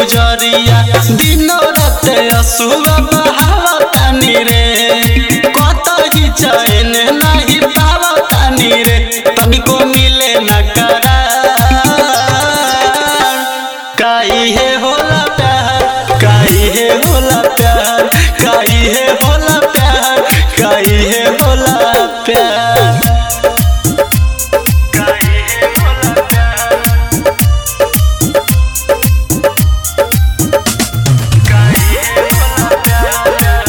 गुजरिया दिनो रात असुआ बहावतानी रे कतही चैन नहीं पावतानी रे तनिको मिले न करार काई है होला प्यार काई है होला प्यार काई है होला प्यार काई है होला प्यार काई है होला प्यार काई है होला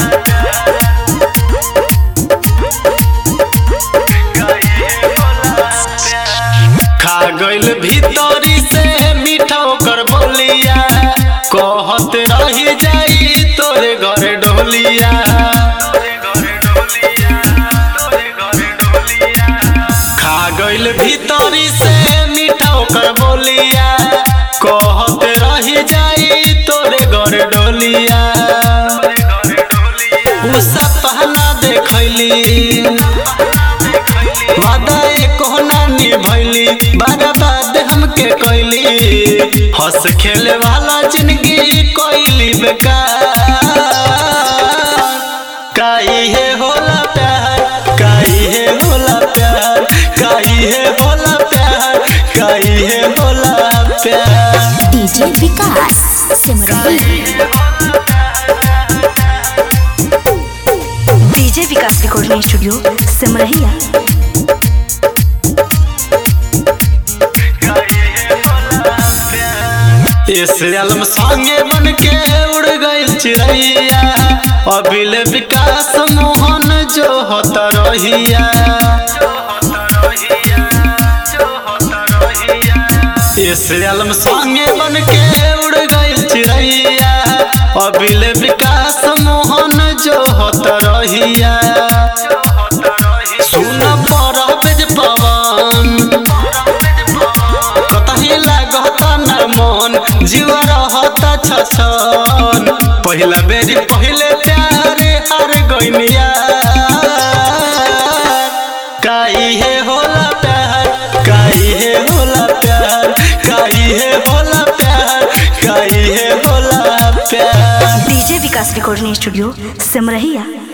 खा गइल भीतरी से मीठा ओकर बोलिया कहत रही जाई तोरे घरे डोलिया खा गइल भीतरी से मीठा ओकर बोलिया कहत रही जाई तोरे घरे डोलिया उ सपना देखैली वादा एको ना निभैली बर्बाद हमके कैली हंस खेले वाला जिंदगी कैली बेकार काई है होला प्यार काई है होला प्यार काई है होला प्यार काई है होला प्यार DJ Vikas Simran DJ Vikas recording studio Simrahiya इस आलम संगे बन के उड़ गई चिड़ैया अबिल विकास मोहन जो होता रहिया इस आलम संगे बन के उड़ गई चिड़ैया अबिल विकास मोहन जो होता रहिया सुन पर बेज पवन कतही लागत न मन जीव रहत छछन पहिला बेरी पहिले प्यारे हार गइनिया काई है होला प्यार काई है होला प्यार काई है होला प्यार काई है होला प्यार DJ Vikas recording studio Simrahiya